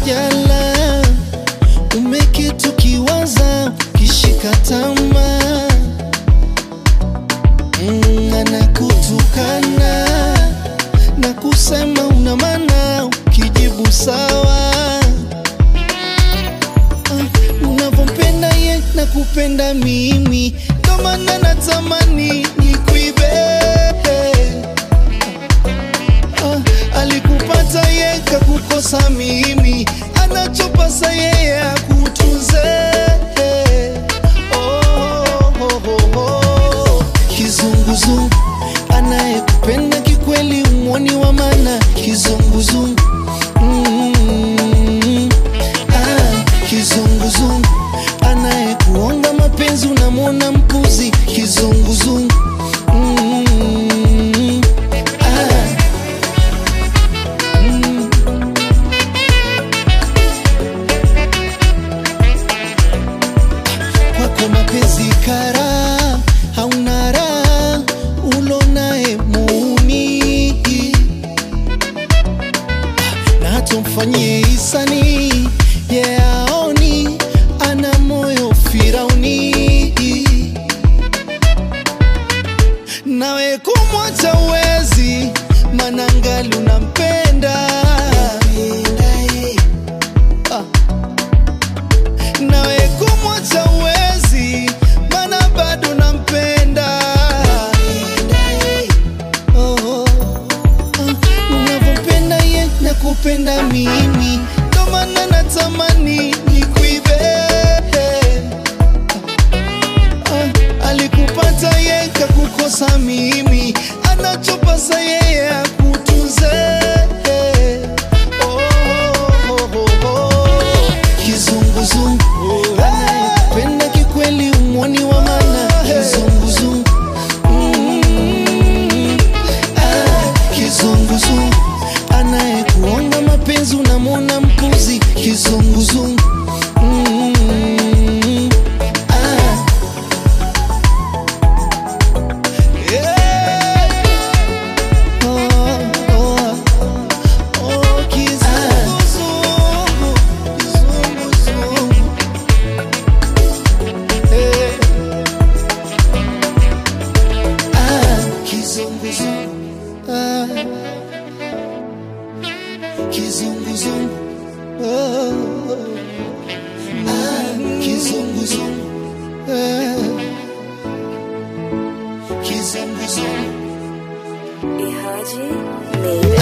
jala umekitu kiwaza kishika tamaa mm, anakutukana na kusema una maana ukijibu sawa Ah, unavyompenda ye na kupenda mimi ndo maana natamani nikuibe Ah, alikupata ye kakukosa mimi anachopasa yeye akutunze oh, oh, oh, oh. kizunguzungu anayekupenda kikweli umwoni wa mana kizunguzungu mm, ah, kizunguzungu anayekuonga mapenzi unamwona mpuzi kizunguzungu mm, ah, mm. kwako mapenzi kara hauna raha ulonaye muuni na hata mfanyie hisani yeaoni ana moyo firauni nawe kumwacha uwezi manangali unampenda Ah nawe kumwacha uwezi mana bado nampenda oh, oh. Ah, unavyompenda ye na kupenda mimi ndo maana natamani nikuibe Ah, alikupata ye kakukosa mimi anachopasa yeye akutunze oh, oh, oh, oh. kizunguzungu anayekupenda kikweli umwoni wa mana kizunguzungu Mm, ah, kizunguzungu anayekuonga mapenzi unamwona mpuzi kizunguzungu Mm, ah. Yeah. Oh, oh, oh, kizunguzungu, kizunguzungu. Eh. Ah, kizunguzungu. Ah. Kizunguzungu. Oh. Ah, kizunguzungu. Ah. Kizunguzungu. Ihaji made